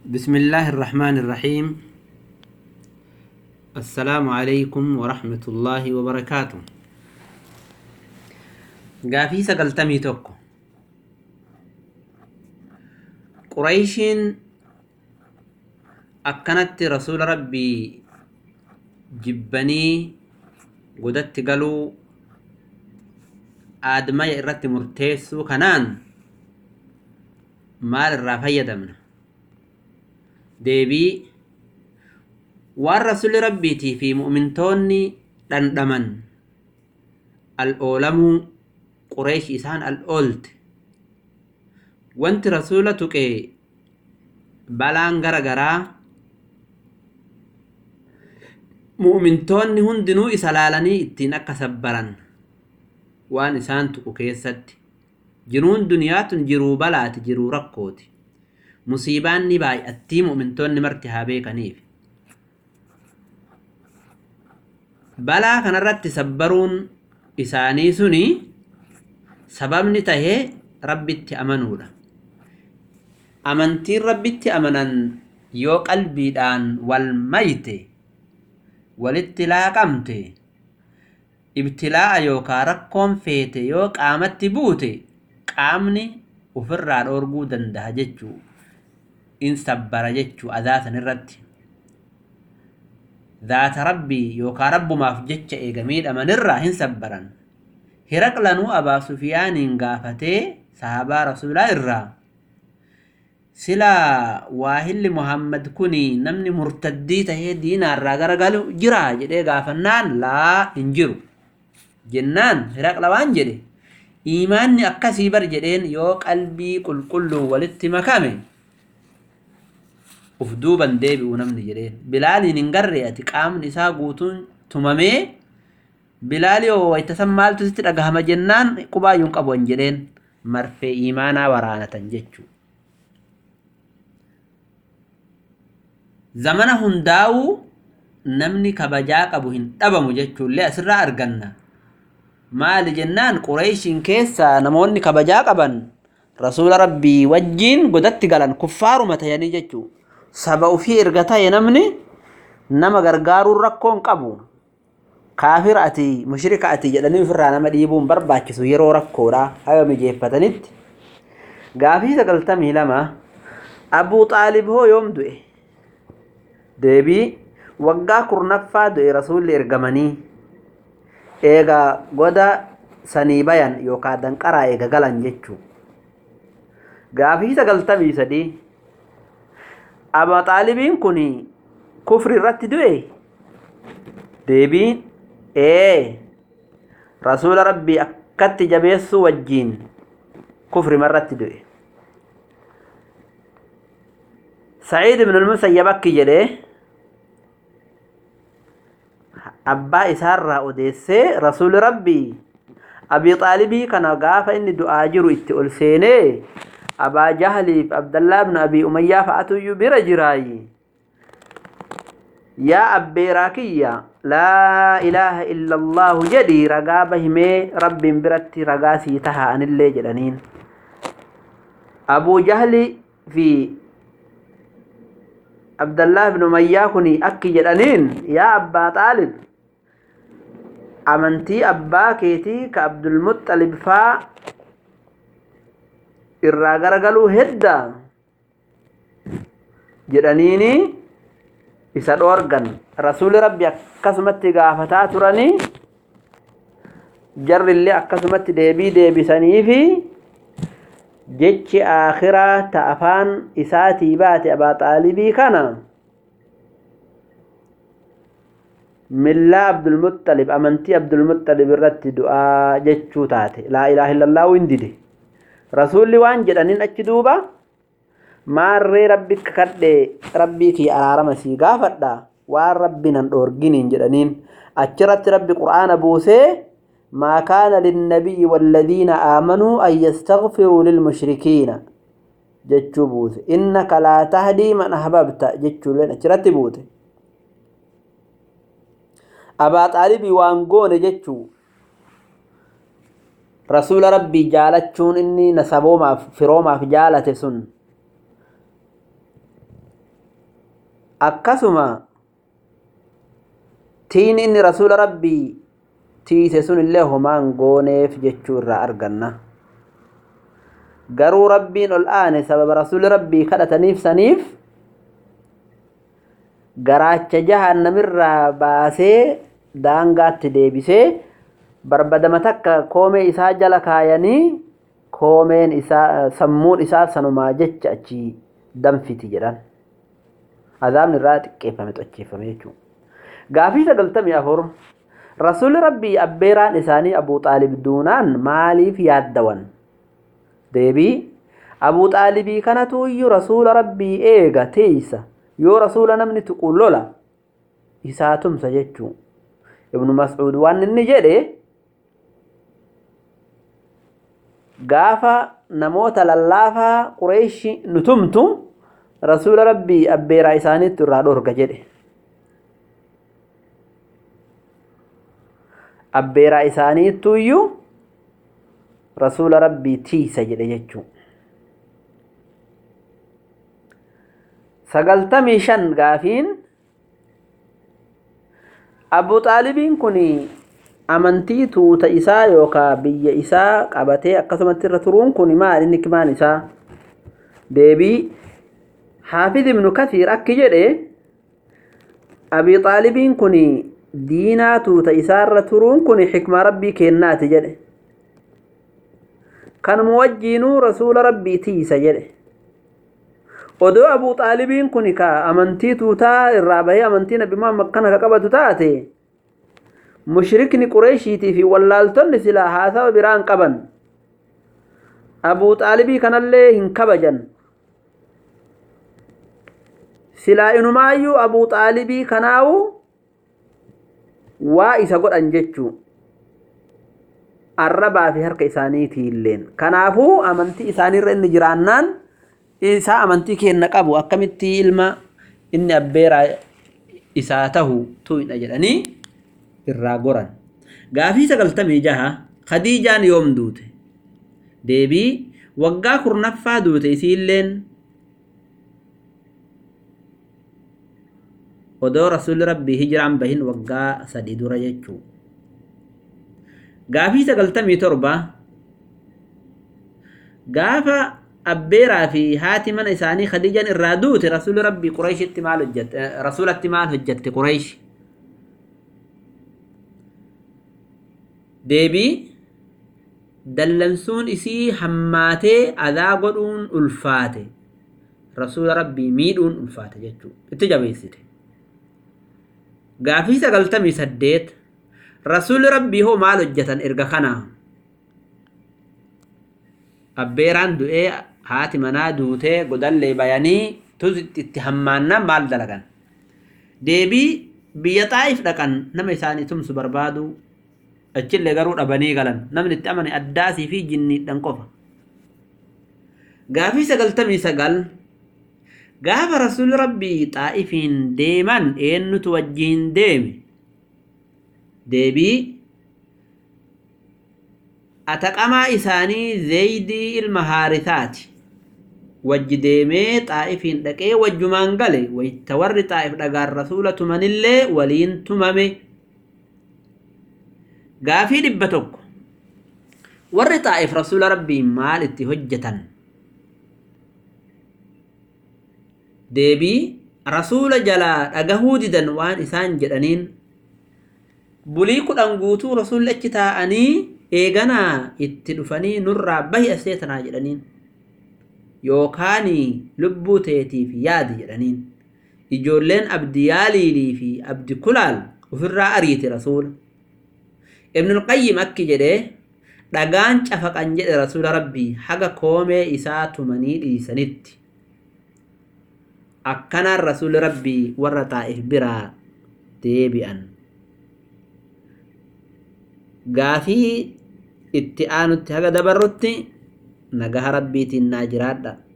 بسم الله الرحمن الرحيم السلام عليكم ورحمة الله وبركاته قافي سقلتمي توكو قريشين أكنت رسول ربي جبني قدت قالوا آدمي إرت مرتيسو كنان maal irraa fayyadamna deebii waan rasuli rabbiitii fi mu'mintoonni dhandhaman al oolamuu qureesh isaan al oolte wanti rasula tuqee balaan gara garaa mu'mintoonni hundinuu isa laalanii ittiin akka sabbaran waan isaan tuqu keessatti jiruun duniyaa tun jiruu balaati jiruu rakkooti musiibaan ni baay'attii mu'mintoonni marti haa beekaniif balaa kanarratti sabbaruun isaanii suni sababni tahee rabbitti amanuudha amantiin rabbitti amanan yoo qalbiidhaan wal mayte walitti laaqamte ibtilaa'a yookaa rakkoon feete yoo qaamatti buute qaamni ofirraa dhoorguu danda'a jechuu in sabbara jechuu adaasan irratti zaata rabbii yookaan rabbumaaf jecha eegamiidhamanirraa hin sabbaran hiraqlanuu abaa sufiyaaniin gaafatee sahabaa rasuulaa irraa silaa waahilli muhammad kuni namni murtaddii tahee diinaarraa garagalu jira jedhee gaafannaan laa hin jiru jennaan hiraqla waan jedhe iimaanni akkasii bar jedheen yoo qalbii qulqulluu walitti makame uf duuban deebi'u namni jedheen bilaaliin hin garree ati qaamni isaa guutuun tumamee bilaalii oo waytasan maaltu sitti dhagahama jennaan qubaayyuun qabu hin jedheen marfee iimaanaa waraanatan jechuu zamana hundaa'uu namni kabajaa qabu hin dhabamu jechuullee asirraa arganna maali jennaan qureeshiin keessaa namoonni kabajaa qaban rasuula rabbii wajjiin godatti galan kuffaaruma tayanii jechuu saba ufii erga ta'e namni nama gargaaruun rakkoon qabu kaafira ati mushrika ati jedhanii ofirraa nama dhiibuun barbaachisu yeroo rakkoodha haga mijeeffatanitti gaafii sagaltamii lama abuu xaalib hoo yoom du'e deebii waggaa kurnaffaa du'e rasuulli ergamanii eega goda sanii bayan yookaan danqaraa eega galan jechuu gaafii sagaltamii sadii abaa xaalibiin kun kufri irratti du'e deebiin ee rasuula rabbii akkatti jabeessuu wajjiin kufri marratti du'e saciid ibn al-musayyab akki jedhee abbaa isaarraa odeessee rasuuli rabbii abii xaalibii kana gaafa inni du'aa jiru itti ol seenee abaa jahaliif abdallaa ibnu abii umayyaa fa'atuyyuu bira jiraayi yaa abbeeraa kiyya laa ilaaha illa allaahu jedhi ragaa bahimee rabbiin biratti ragaa sii taha anillee jedhaniin abuu jahli fi abdallaa ibnu umayyaa kun akki jedhaniin yaa abbaa xaalib amantii abbaa keetii ka abdulmuxalib faa irraa garagaluu hedda jedhaniini isa dhoorgan rasuuli rabbi akkasumatti gaafataa turanii jarrillee akkasumatti deebii deebisanii fi jechi aakhiraa ta afaan isaatii baate abaa xaalibii kana millaa abdulmuxalib amantii abdulmuxalib irratti du'aa jechuu taate laa ilaaha illallaahu hin dide rasuulli waan jedhaniin achi duuba maarree rabbi kadhe rabbii kiyya araarama sii gaafadha waan rabbi nan dhoorginiin jedhaniin achirratti rabbi qur'aana buusee maa kaana linnabiyyi walladiina aamanuu an yastaghfiruu lilmushrikiina jechuu buuse innaka laa tahdii man ahbabta jechuulleen achirratti buute abaa xaalibii waan goone jechuu rasuula rabbii jaalachuun inni nasaboomaaf firoomaaf jaalate sun akkasuma tiin inni rasuula rabbii tiise sun illee homaan gooneef jechuu irraa arganna garuu rabbiin ol aane sababa rasuuli rabbii kadhataniif saniif garaacha jahannamirraa baasee daangaatti deebisee barbadama takka koomee isaa jala kaayanii koomeen isaa sammuun isaa sanumaa jecha achi danfiti jedhan azaabni irraa xiqqeeffame xocheeffame jechuudha. Gaafii sagaltamii afur rasuulli rabbii abbeeraan isaanii abuu xaalib duunaan maaliif yaaddawan? Deebii abuu xaalibii kanatu iyyuu rasuula rabbii eega teeysa yoo rasuula namni tuqu lola isaa tumsa jechuu ibnu mas'uud waan inni jedhe gaafa namoota lallaafaa qureeshi nu tumtu rasuula rabbii abbeeraa isaaniitti irraa dhorga jedhe abbeeraa isaaniittu iyyuu rasuula rabbii tiisa jedhe jechuu sagaltamii shan gaafiin abu xaalibiin kun amantii tuuta isaa yookaa biyya isaa qabatee akkasumatti irra turuun kun maal inni kimaan isaa deebii haafiz ibnu kasiir akki jedhe abi xaalibiin kun diinaa tuuta isaarra turuun kun xikmaa rabbii kennaati jedhe kanuma wajjiinuu rasuula rabbii tiisa jedhe odoo abuu xaalibiin kun ka amantii tuutaa irraa bahee amantii nabi muhammad kana ka qabatu taate mushrikni qureeshiitii fi wallaaltonni silaa haasawa biraan qaban abuu xaalibii kanallee hin kabajan silaa inumaayyuu abuu xaalibii kanaawu waa isa godhan jechuu arrabaa fi harka isaaniitiilleen kanaafuu amantii isaaniirra inni jiraannaan isaa amantii kenna qabu akkamitti ilma inni abbeeraa isaa tahu tuyna jedhanii irraa goran gaafii sagaltamii jaha khadiijaan yoom duute deebii waggaa kurnaffaa duute isiilleen odoo rasuulli rabbii hijiraan bahin waggaa sadii dura jechuu gaafii sagaltamii torba gaafa abbeeraa fi haati mana isaanii khadiijan irraa duute rasuulli rabbii qureeshitti maal hojjette rasuulatti maal hojjette qureeshi deebii dallansuun isii hammaatee adaa godhuun ulfaate rasuula rabbii miidhuun ulfaate jechuu itti jabeessite gaafii sagaltamii saddeet rasuulli rabbii hoo maal hojjetan erga kanaa abbeeraan du'ee haati manaa duutee godallee bayanii tuz itti hammaannaan maal dalagan deebii biyya xaa'if dhaqan nama isaanii tumsu barbaadu achillee garuu dhabanii galan namni itti amane addaasii fi jinniidhan qofa gaafii sagaltamii sagal gaafa rasuulli rabbii xaa'ifiin deeman eennutu wajjiin deeme deebii ataqamaa isaanii zeeydii ilma haarisaati wajji deemee xaa'ifiin dhaqee wajjumaan gale wayta warri xaa'if dhagaan rasuula tumanillee waliin tumame gaafii dhibba tokko warri xaa'if rasuula rabbii maal itti hojjetan deebii rasuula jalaa dhagahuu didan waan isaan jedhaniin bulii kudhan guutuu rasuulli achi taa'anii eeganaa itti dhufanii nurraa bahi aseetanaa jedhaniin yookaan lubbuu teetiif yaadi jedhaniin ijoolleen abdi yaaliilii fi abdi kulaal ofirraa ariite rasuula ibnul qayyim akki jedhee dhagaan cafaqan jedhe rasuula rabbii haga koomee isaa tumanii dhiisanitti akkanaan rasuulli rabbii warra taa'if biraa deebi'an gaafii itti aanutti haga dabarrutti nagaha rabbiitiin naa jiraadha